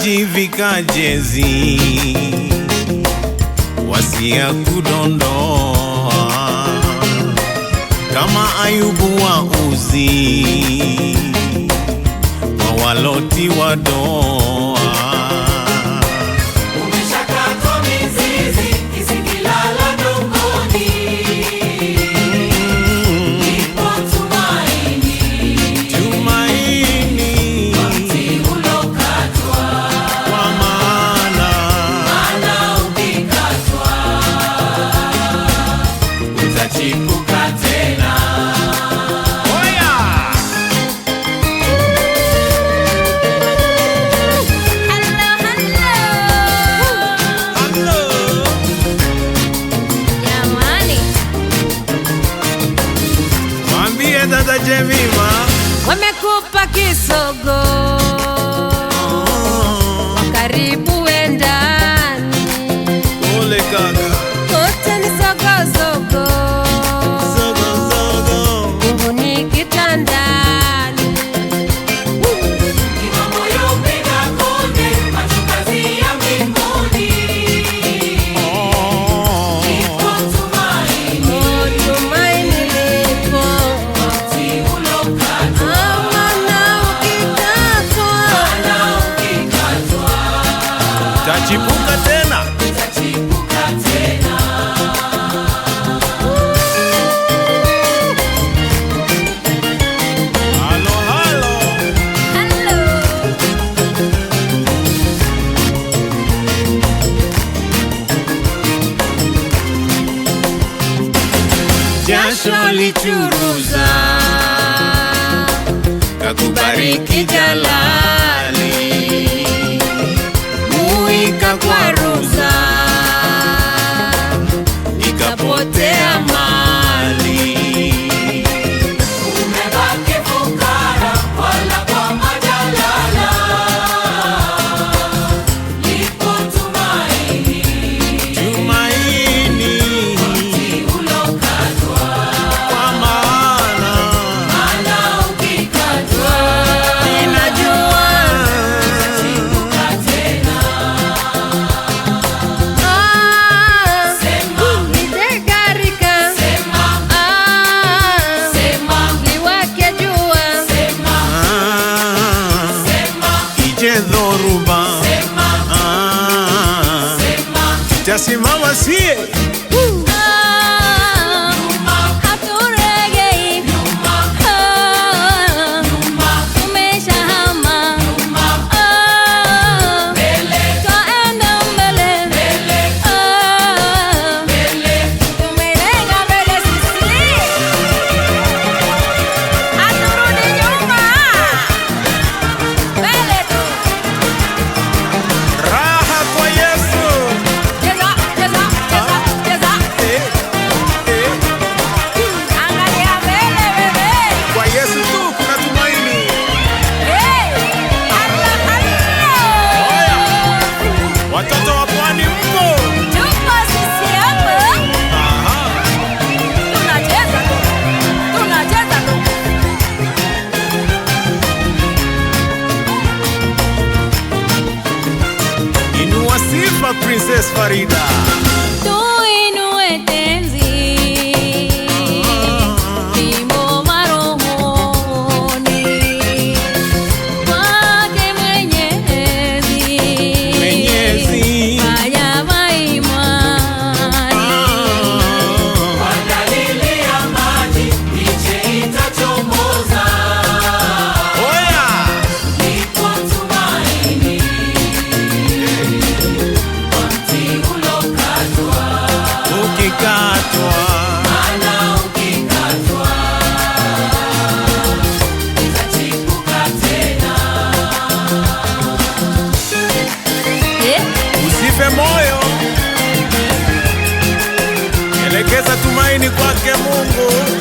tajivika jezi wasia kudondoa kama Ayubu wa Uzi wa waloti wa doa Umeshakatwa mizizi, isikilala dongoni. Ipo tumaini, tumaini mti ulokatwa, kwa maana maana ukikatwa, utachipuka tena. oya Hello, hello. Hello. Jamani, Mwambie dada Jemima wamekupa kisogo, karibu wendani, pole kaka kote ni sogozogo, zogo zogo nguni kitandani. Ipo moyo upiga konde, macho kazi ya mbinguni. oh. Ipo tumaini, Oh, tumaini lipo, mti ulokatwa, amana ukikatwa, maana ukikatwa, tachipuka tena utachipuka tena. halo halo hello. jasho lichuruza kakubariki jalali muika kwa ruza ikapotea mali Umebaki fukara, wala kwa majalala. Lipo tumaini, tumaini ulokatwa, kwa maana maana ukikatwa, inajua chipuka tena. Ah, Sema, nitegarika. sema, Ah, sema, liwake jua. sema, ah, sema, ije dhoruba sema, ah, sema. tasimama sie Ah, haturegei. Ah, tumeshahama. Ah, twaenda mbele. Ah, tumelenga mbele sisi. Haturudi nyuma. Mbele tu. raha kwa Yesu Cheza, cheza, cheza, cheza. eh, eh, Angalia mbele bebe. kwa Yesu tu kuna tumaini Hey! Allah, Allah! watoto wa pwani mpo Tupo sisi hapa. Aha. Tunacheza tu. Tunacheza tu. inua sifa Princess Farida Tuinue tenzi. Wimbo marohoni. Kwake Mwenyezi. Mwenyezi. Fanya maimani. Kwa dalili ya maji, miche itachomoza. oya Lipo tumaini, mti ulokatwa, ukikatwa maana ukikatwa, utachipuka tena. Eh? usife moyo elekeza tumaini kwake Mungu